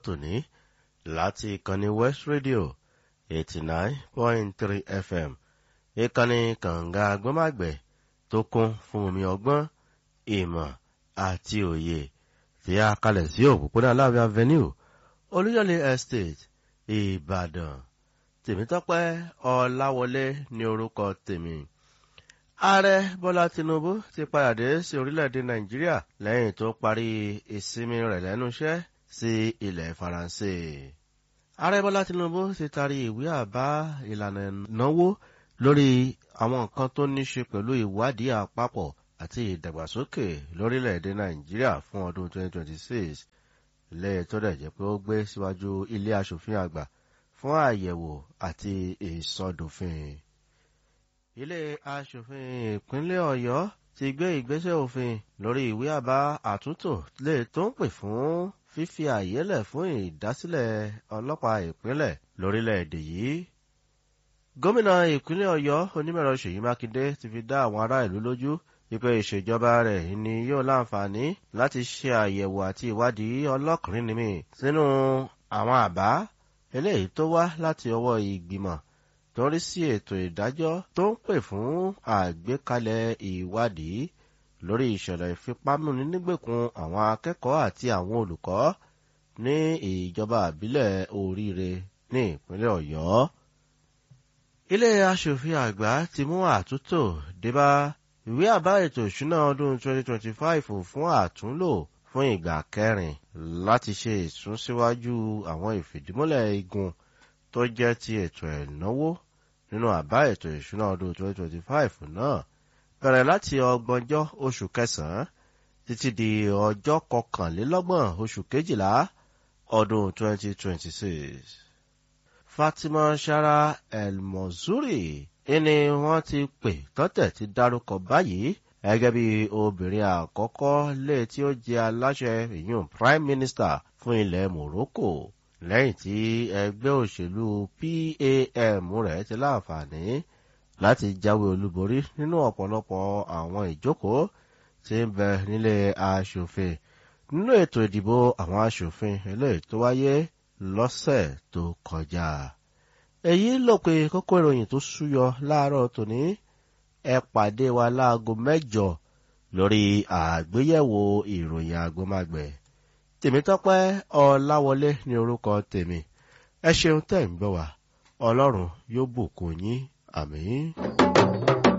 tòní láti ìkànnì West Radio eighty nine point three FM ìkànnì kànga agbọ́màgbẹ̀ tó kún fún omi ọgbọ́n ìmọ̀ àti òye tí a kalẹ̀ sí òpópónà Aláàfin Avenue Olúyọ̀lé Estate Ìbàdàn Tèmítọ́pẹ́ Ọláwọlé ní orúkọ tèmi ààrẹ bọ́lá tinubu ti padà dé sí orílẹ̀-èdè nàìjíríà lẹ́yìn tó parí ìsinmi rẹ̀ lẹ́nu iṣẹ́ sí ilẹ̀ faransé. ààrẹ bọ́lá tinubu ti taari ìwé àbá ìlànà ìnáwó lórí àwọn nǹkan tó ní ṣe pẹ̀lú ìwádìí àpapọ̀ àti ìdàgbàsókè lórílẹ̀-èdè nàìjíríà fún ọdún 2026 lẹ́yìn tó dẹ̀ jẹ́ pé ó gbé síwájú ilé aṣòfin àgbà fún àyẹ̀wò àti ìsọdòfin ilé aṣòfin ìpínlẹ̀ ọ̀yọ́ ti gbé ìgbésẹ̀ òfin lórí ìwé àbá àtúntò lè tó ń pè fún fífi àyè lẹ̀ fún ìdásílẹ̀ ọlọ́pàá ìpínlẹ̀ lórílẹ̀‐èdè yìí. gómìnà ìpínlẹ̀ ọ̀yọ́ onímọ̀ẹ̀rọ ṣèyí mákindé ti fi dá àwọn ará ìlú lójú wípé ìṣèjọba rẹ̀ ni yóò láǹfààní láti ṣe àyẹ̀wò àti ìwádìí ọlọ́kùnrin nìmí sínú àwọn àbá eléyìí tó wá láti ọwọ́ ìgbìmọ̀ tó ń rí sí ètò ìdájọ́ tó ń pè fún àgbékalẹ̀ ìwádìí lórí ìṣẹ̀lẹ̀ ìfipámúni nígbèkùn àwọn akẹ́kọ̀ọ́ àti àwọn olùkọ́ ní ìjọba àbílẹ̀ oríire ní ìpínlẹ̀ ọ̀yọ́. ilé aṣòfin àgbà ti mú àtúntò débá ìwé àbá ètò ìṣúná ọdún 2025 fún àtúnlò fún ìgbà kẹrin láti ṣe ìsúnsíwájú àwọn ìfìdímúlẹ̀ igun tó jẹ́ ti ètò ẹ̀náwó nínú àbá ètò ìṣúná ọdún 2025 náà bẹ̀rẹ̀ láti ọgbọ̀njọ́ oṣù kẹsàn-án títí di ọjọ́ kọkànlélọ́gbọ̀n oṣù kejìlá ọdún 2026. Fatima Shara El-Mozuri ẹni wọ́n ti pè tọ́tẹ̀ ti dárúkọ báyìí gẹ́gẹ́ bí obìnrin àkọ́kọ́ lé tí ó jẹ́ aláṣẹ ìyún Prime Minister fún ilẹ̀ Morocco lẹ́yìn tí ẹgbẹ́ òṣèlú PAM rẹ̀ ti láǹfààní láti jáwé olúborí nínú ọ̀pọ̀lọpọ̀ àwọn ìjókòó tí ń bẹ nílé aṣòfin nínú ètò ìdìbò àwọn aṣòfin eléyìí tó wáyé lọ́sẹ̀ tó kọjá. èyí ló pe kókó ìròyìn tó súyọ láàárọ̀ tòní ẹ pàdé wa láago mẹ́jọ lórí àgbéyẹ̀wò ìròyìn agbómágbẹ̀ tèmítọ́pẹ́ ọláwọlé ní orúkọ tèmi ẹ ṣeun tẹ́ ń gbọ́ wá ọlọ́run yóò bùkún yín àmín.